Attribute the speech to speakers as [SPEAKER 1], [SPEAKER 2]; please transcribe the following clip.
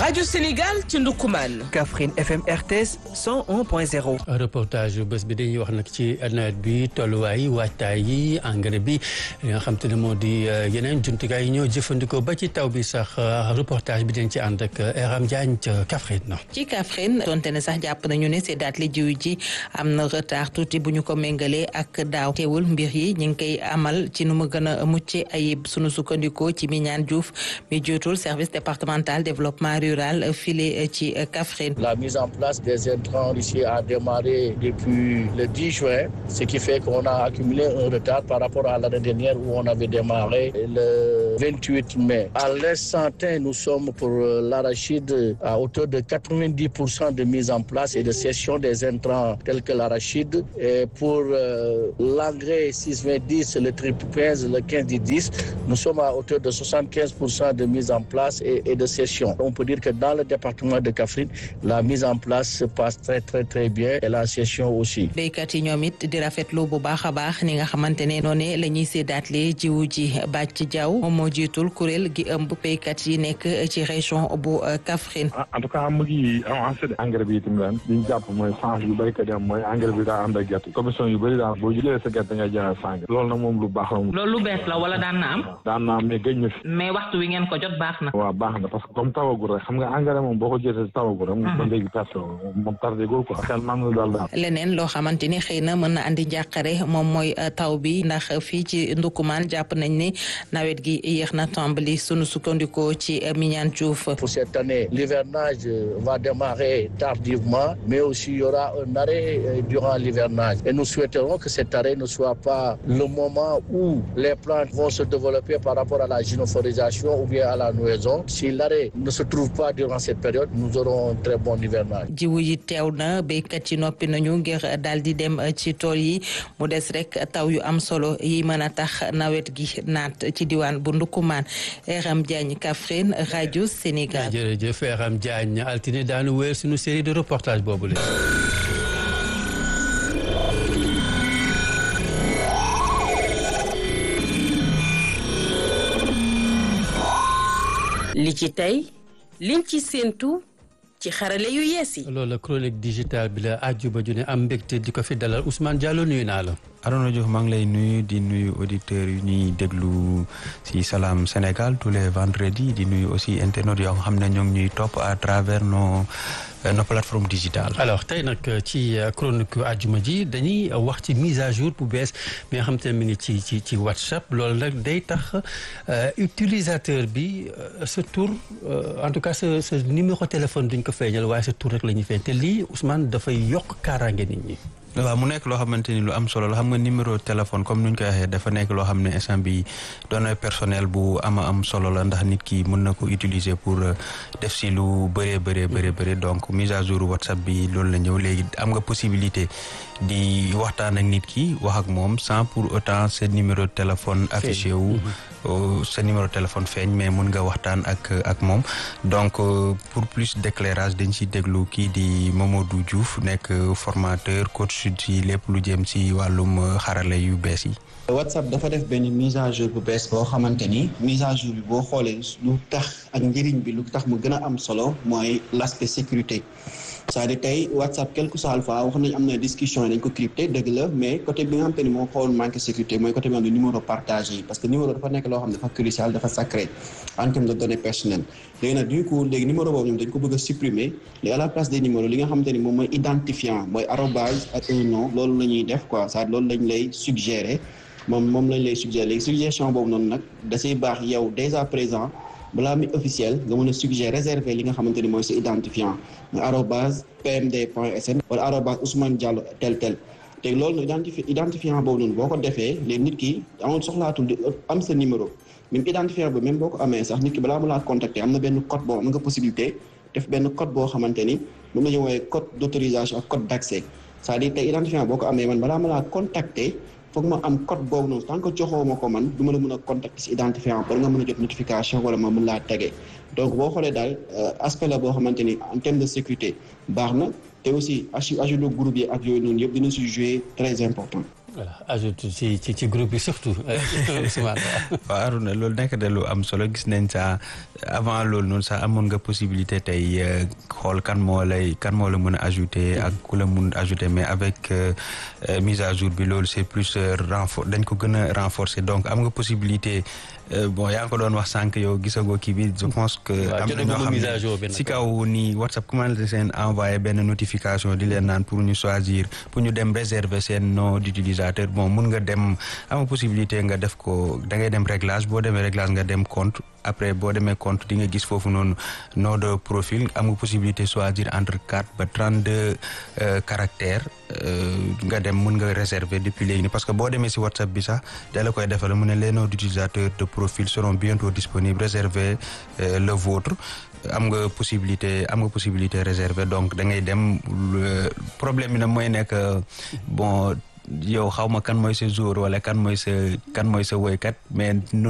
[SPEAKER 1] rajo Sénégal ci Ndoukoumane.
[SPEAKER 2] Kaffrine FM RTS 101.0.
[SPEAKER 3] reportage bés bi dañuy wax nag ci nawet bi tolluwaay waajtaay yi engrais bi li nga xam te ne moo di yeneen jumtukaay yi ñoo jëfandikoo ba ci taw bi sax reportage bi dañ ci ànd ak Eram Diagne ca Kaffrine.
[SPEAKER 4] ci Kaffrine donte ne sax jàpp nañu ne seddaat li jiw ji am na retard tuuti bu ñu ko méngalee ak daaw teewul mbir yi ñu ngi koy amal ci nu mu gën a mucc ayib sunu sukkandikoo ci Mignane Diouf mi jiitul service départemental développement rural file ci Kaffrine.
[SPEAKER 5] La mise en place des intrants ici a démarré depuis le 10 juin, ce qui fait qu'on a accumulé un retard par rapport à l'année dernière où on avait démarré le 28 mai. À l'instant T, nous sommes pour l'arachide à hauteur de 90% de mise en place et de cession des intrants tels que l'arachide. Et pour euh, l'engrais 6-20-10, le triple 15, le 15-10, nous sommes à hauteur de 75% de mise en place et, et de cession. On peut dire que dans le département de Kaffrine, la mise en place se passe très très très bien et la session aussi.
[SPEAKER 4] béykat yi ñoom it di rafetlu bu baax a baax ni nga xamante ne noonu la ñuy séddaatle jiwu ji bàcc jaww moom moo jiitul kuréel gi ëmb béykat yi nekk ci région bu Kaffrine.
[SPEAKER 6] en tout cas mu ngi avancé de engrais bi itam ren li ñu jàpp mooy change yu béykat yi am mooy engrais bi daa ànd ak gerte commission yu bëri daal boo jëlee sa gerte ngay jaay sang loolu nag moom lu baax la moom.
[SPEAKER 7] loolu lu bees la wala daan na am.
[SPEAKER 6] daan na am mais gëj na fi.
[SPEAKER 7] mais waxtu wi ngeen ko jot baax na.
[SPEAKER 6] waaw baax na parce que comme tawagul rek xam nga engrais moom boo ko jëlee tawagul rek. moom léegi perte moom tardé gul quoi. xel man na daal daal.
[SPEAKER 4] leneen loo xamante ni xëy na mën na andi njàqare moom mooy taw bi ndax fii ci Ndoukoumane jàpp nañ ne nawet gi yéex na tàmbali sunu sukkandikoo ci Mignane Diouf.
[SPEAKER 5] Pour cette année, l'hivernage va démarrer tardivement, mais aussi il y aura un arrêt durant l'hivernage. Et nous souhaiterons que cet arrêt ne soit pas le moment où les plantes vont se développer par rapport à la gynoforisation ou bien à la noison. Si l'arrêt ne se trouve pas durant cette période, nous aurons un très bon hivernage.
[SPEAKER 4] jiwu yi teew na béykat yi noppi nañu ngir daal di dem ci tool yi mu des rek taw yu am solo yi mën a tax nawet gi naat ci diwaan bu Ndoukoumane Eram Diagne Kaffrine rajo Sénégal.
[SPEAKER 3] jërëjëf Eram Diagne altine daanu wéer suñu série de reportage boobu la.
[SPEAKER 1] li ci tey liñ ci séentu ci xarale yu yees yi.
[SPEAKER 3] loolu la chronique digitale bi la àjjuma ju ne am mbégte di ko fi dalal Ousmane Diallo nuyu naa la.
[SPEAKER 8] Arona Diouf maa ngi lay nuyu di nuyu auditeurs yu ñuy déglu ci Salam Sénégal tous les vendredis di nuyu aussi internautes yoo xam ne ñoo ngi ñuy topp à travers nos nos plateformes digitales.
[SPEAKER 3] alors tey nag ci chronique àjjuma ji dañuy wax ci mise à jour bu bees bi nga xam te ne mi ngi ci ci ci WhatsApp loolu nag day tax utilisateur bi sa tur en tout cas sa sa numéro téléphone duñ ko feeñal waaye sa tur rek la ñuy feeñ te lii Ousmane dafay yokk kaaraange nit ñi.
[SPEAKER 8] waaw mu nekk loo xamante ni lu am solo la xam nga numéro téléphone comme nuñ koy waxee dafa nekk loo xam ne instant bi données personnel bu ama am solo la ndax nit ki mën na ko utiliser pour def si lu bëree bëree bëree bëri donc mise à jour WhatsApp bi loolu la ñëw léegi am nga possibilité di waxtaan ak nit ki wax ak moom sans pour autant sa numéro téléphone affiché wu sa numéro téléphone feeñ mais mun nga waxtaan ak ak moom donc pour plus d'éclairage dañ si déglu kii di Mamadou Diouf nekk formateur coach ci lépp lu jëm ci wàllum xarale yu bees yi.
[SPEAKER 9] WhatsApp dafa def benn mise à jour bu bees boo xamante ni mise à jour bi boo xoolee lu tax ak njëriñ bi lu tax mu gën a am solo mooy l'aspect sécurité c'est-à-dire tey WhatsApp quelque soit alpha wax nañ am na discussion yi dañ ko crypté dëgg la mais côté bi nga xamante ni moo xawoon manqué sécurité mooy côté bi nga xam ne numéro partagé yi parce que numéro dafa nekk loo xam ne dafa crucial dafa sacré en termes de données personnelles léegi nag du coup léegi numéro boobu ñoom dañ ko bëgg a supprimer léegi à la place des numéros li nga xamante ni moom mooy identifiant mooy arrobase ak un nom loolu la ñuy def quoi c'est-à-dire loolu lañ lay suggérer moom moom lañ lay suggérer léegi suggestion boobu noonu nag da ciy baax yow dès à présent balaa mi officiel nga mën a suggérer réserver li nga xamante ni mooy sa identifiant nga arobase pmd point sn wala arobase Ousmane Diallo tel tel te loolu nag identifi identifiant boobu noonu boo ko defee léegi nit ki amul soxlaatul di am sa numéro même identifiant boobu même boo ko amee sax nit ki balaa mu laa contacter am na benn code boo am nga possibilité def benn code boo xamante ni moom la ñu woowee code d'autorisation ak code d'accès c'est-à-dire tey identifiant boo ko amee man balaa ma laa contacter foog ma am code boobu noonu tant que joxoo ma ko man du ma la mën a contacter si identifiant ba nga mën a jot notification wala ma mën laa tege donc boo xoolee daal aspect la boo xamante ni en termes de sécurité baax na te aussi ajout de groupe yi ak yooyu noonu yëpp dina si jouer très important.
[SPEAKER 3] voilà ajoute ci ci ci groupe bi surtout Ousmane
[SPEAKER 8] waaw Arona loolu nekk de lu am solo gis nañ sa avant loolu noonu sax amoon nga possibilité tey xool kan moo lay kan moo la mën a ajouter ak ku la mun ajouter mais avec mise à jour bi loolu c'est plus renfor dañ ko gën a renforcer donc am nga possibilité bon yaa ngi ko doon wax sànq yow gisagoo kii bi je pense que am na ñoo xam ne si kaw nii WhatsApp commencé seen envoyé benn notification di leen naan pour ñu choisir pour ñu dem réserver seen nom d'utilisateur bon mun nga dem am possibilité nga def ko da ngay dem réglage boo demee réglage nga dem compte après boo demee compte di nga gis foofu noonu nom de profil am nga possibilité choisir entre quatre ba trente deux caractères nga dem mun nga réserver depuis léegi nii parce que boo demee si WhatsApp bi sax da la koy defal mu ne les noms d'utilisateurs de profil seront bientôt disponibles réservez le vôtre am nga possibilité am nga possibilité réserver donc da ngay dem problème bi nag mooy nekk bon yow xaw ma kan mooy sa jour wala kan mooy sa kan mooy sa woykat mais